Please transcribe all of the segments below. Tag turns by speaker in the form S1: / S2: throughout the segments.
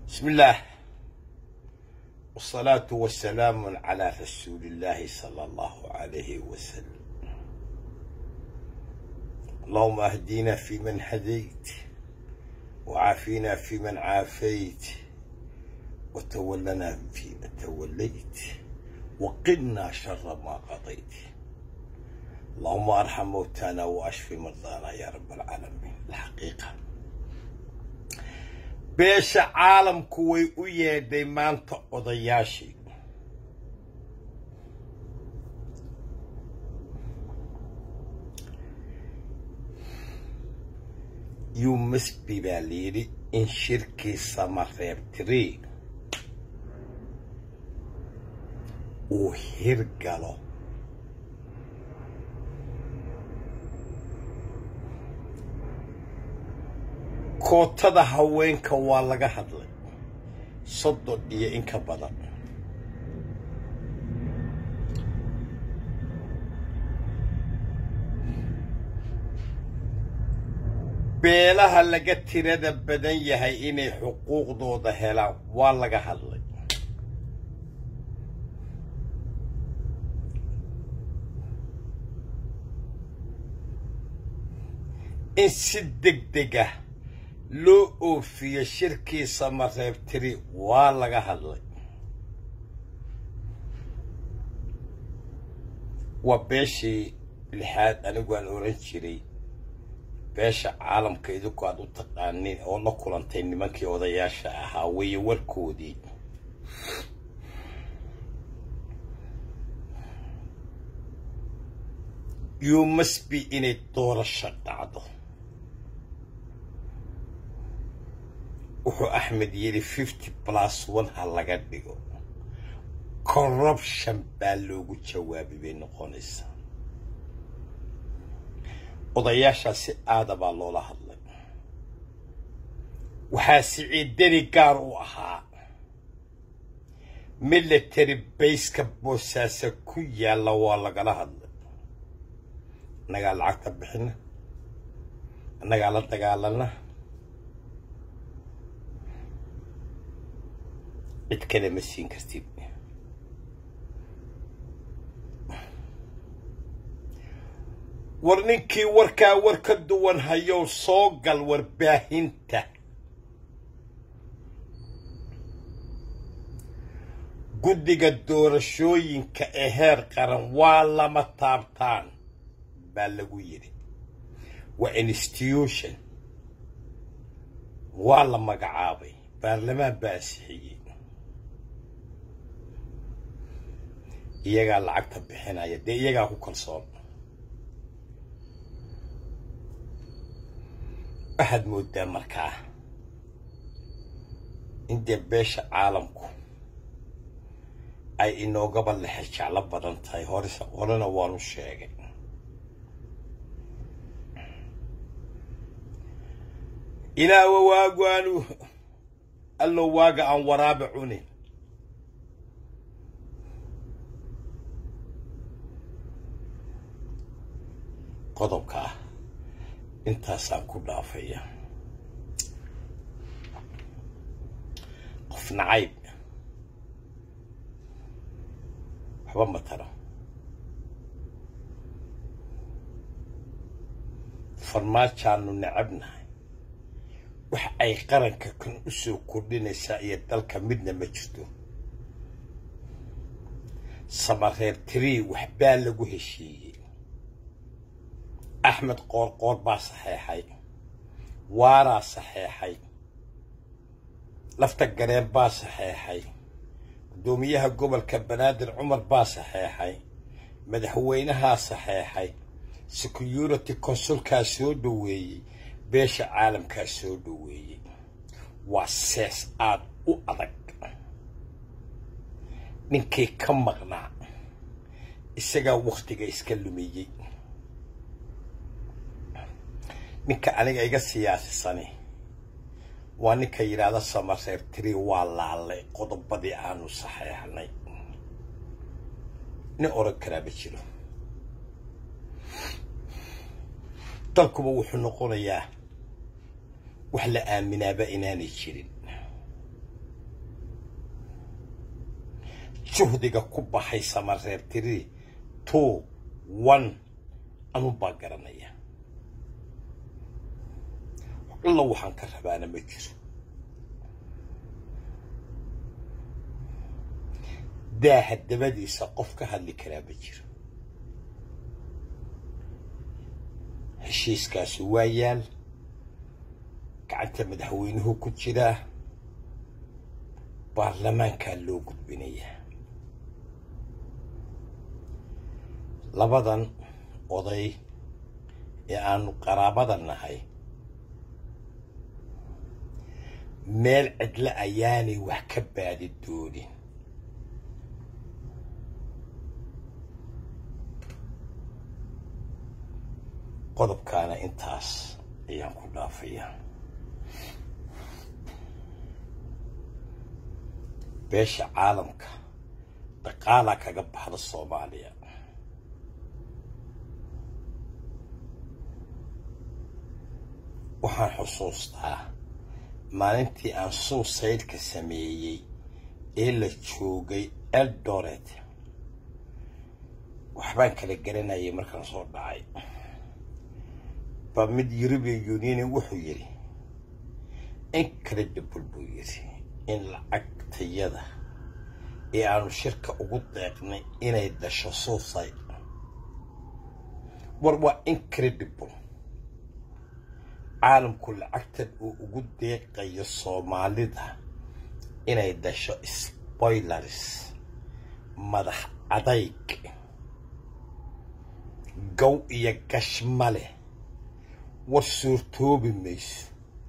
S1: بسم الله والصلاة والسلام على رسول الله صلى الله عليه وسلم اللهم اهدنا فيمن هديت وعافينا فيمن عافيت وتولنا فيما توليت وقنا شر ما قضيت اللهم ارحم موتانا واشف مرضانا يا رب العالمين الحقيقه beesha caalamku way u yeedhay maanta odayaashii yumasbi baa layidhi in shirkii samareebtiri uu hirgalo kootada haweenka waa laga hadlay soddon iyo in ka badan beelaha laga tirada badan yahay inay xuquuqdooda helaan waa laga hadlay in si deg deg ah loo oofiyo shirkii samareebtiri waa laga hadlay waa beeshii lixaad anigu aan oran jiray beesha caalamka idinku aad u taqaaniin oo la kulantay nimankii odayaasha ahaa weeye warkoodii you must be inay doorasho dhacdo wuxuu axmed yidhi fifty plus one ha laga dhigo corruption baa loogu jawaabi bay noqonaysaa odayaashaa si aada baa loola hadlay waxaa siciidani gaar u ahaa military bayska boosaasa ku yaalla waa lagala hadlay annagaa lacagta bixina annagaa la dagaalana cid kale ma siin kartid war ninkii warkaa war ka duwan hayow soo gal warbaahinta guddiga doorashooyinka ee heer qaran waa lama taabtaan baa lagu yidhi waa institution waa la magacaabay baarlamaan baa ansixiyey iyagaa lacagta bixinaya dee iyagaa ku kalsoon waxaad moodaa markaa in dee beesha caalamku ay inoogaba lexe jeclo badan tahay horese horena waanu sheegay ilaawa waagu aanu allow waaga aan waraabe cunin qodobka ah intaasaan ku dhaafaya qof nacayb waxba ma taro farmaajaanu necabnahay wax ay qaranka kan u soo kordhinaysaa iyo dalka midna ma jirto samareer tirii waxbaa lagu heshiiyey axmed qoorqoor baa saxeexay waaraa saxeexay lafta gareen baa saxeexay guddoomiyaha gobolka banaadir cumar baa saxeexay madaxweynahaa saxeexay security consulkaa soo dhoweeyey beesha caalamkaa soo dhoweeyey waa sees aad u adag ninkii ka maqnaa isagaa wakhtiga iska lumiyey ninka aniga iga siyaasisani waa ninka yidhaahda samareer tiri waa laalay qodobadii aanu saxeexnay nin oran karaa ma jiro dalkuba wuxuu noqonayaa wax la aaminaaba inaanay jirin juhdiga ku baxay samareer tiri two one anun baa garanaya alla waxaan ka rabaana ma jiro daaha dabadiisa qof ka hadli karaa ma jiro heshiiskaasi waa yaal gacanta madaxweynuhu ku jiraa baarlamaankaa loo gudbinayaa labadan oday ee aanu qaraabada nahay meel cidlo ayaanay wax ka baadi doonin qodobkaana intaas ayaan ku dhaafayaa beesha caalamka dhaqaalaa kaga baxda soomaaliya waxaan xusuustaa maalintii aan suusaydhka sameeyey ee la joogay eldoret waxbaan kala garanayay markaan soo dhacay ba mid european union wuxuu yidhi incredible buu yidhi in lacagtayada ee aanu shirka ugu deeqnay inay dasho suicide war waa incredible caalamku lacagtan uu ugu deeqayo soomaalida inay dasho spoilers madax adayg gow iyo gashma leh war suurtoobi mayso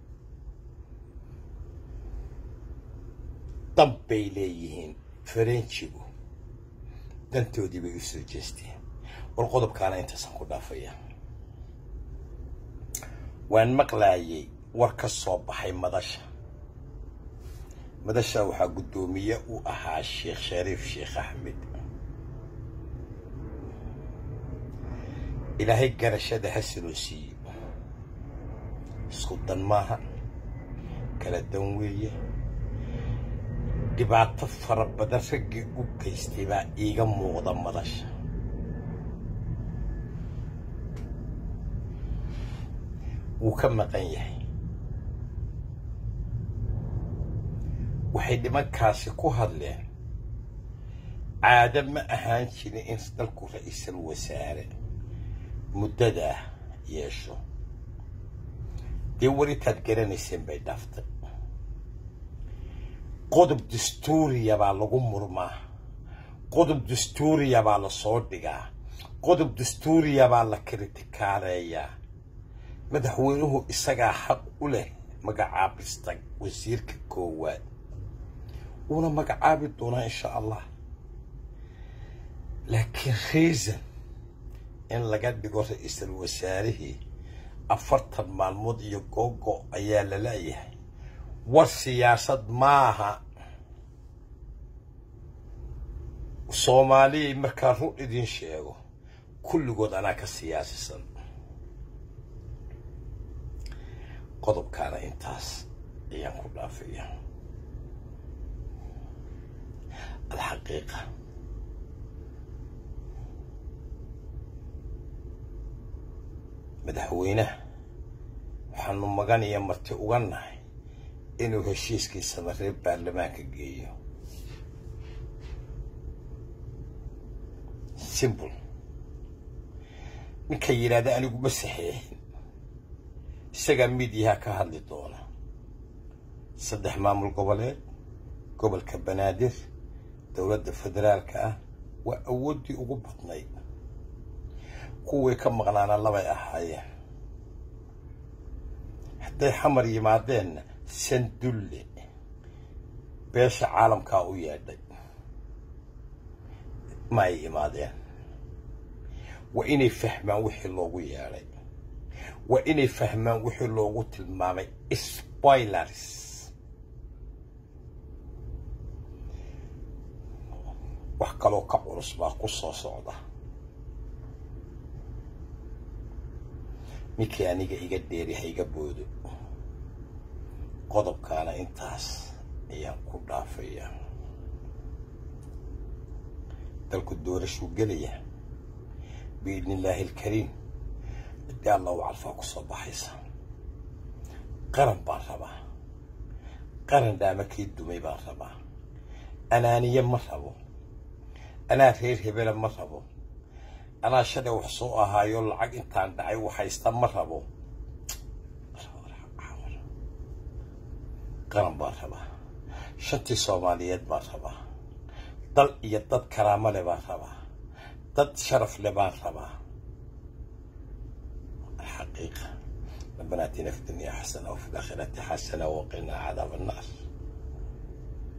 S1: dan bay leeyihiin farenjigu dantoodii bay u soo jeesteen war qodobkaana intaasaan ku dhaafaya waan maqlaayay war ka soo baxay madasha madasha waxaa guddoomiye u ahaa sheekh shariif sheekh axmed ilaahay garashada ha siloo siiyo isku dan maaha kala dan weeye dhibaato fara badan raggii u geystay baa iiga muuqda madasha wuu ka maqan yahay waxay nimankaasi ku hadleen caado ma ahaan jirin in dalku ra-iisul wasaare muddadaa yeesho dee waritaad garanayseen bay dhaaftay qodob dastuuriya baa lagu murmaa qodob dastuuriya baa la soo dhigaa qodob dastuuriya baa la kritikaareeyaa madaxweynuhu isagaa xaq u leh magacaabista wasiirka koowaad wuuna magacaabi doonaa insha allah laakiin reason in laga dhigo ra-iisul wasaarihii afartan maalmood iyo googo ayaa la laayahay war siyaasad maaha soomaaliyay markaa run idin sheego kulligood anaa ka siyaasisan qodobkaana intaas ayaan ku dhaafaya alxaqiiqa madaxweynaha waxaanu magan iyo marti uga nahay inuu heshiiskiisaba reer baarlamaanka geeyo simple ninka yidhaahda anigu ma saxeexin isagaa midiyaha ka hadli doona saddex maamul goboleed gobolka banaadir dowladda federaalka ah waa awooddii ugu badnayd kuwii ka maqnaana labay ahaayeen hadday xamar yimaadeenna sandulle beesha caalamkaa u yeedhay ma ay imaadeen waa inay fahmaan wixii loogu yeedhay waa inay fahmaan wixii loogu tilmaamay spoilers wax kaloo ka culus baa ku soo socda ninkii aniga iga dheeri ha iga boodo qodobkaana intaas ayaan ku dhaafayaa dalku doorashuu gelaya biidni illaahi alkariim ciddii alla u calfaa ku soo baxaysa qaran baan rabaa qaran dhaama kii dumay baan rabaa anaaniye ma rabo anaa reer hebela ma rabo anaa shalay wax soo ahaayo lacag intaan dhacay waxhaysta ma rabo qaran baan rabaa shantii soomaaliyeed baan rabaa dal iyo dad karaamo le baan rabaa dad sharaf le baan rabaa الحقيقة ربنا اتنا في الدنيا حسنة وفي الآخرة حسنة وقنا عذاب النار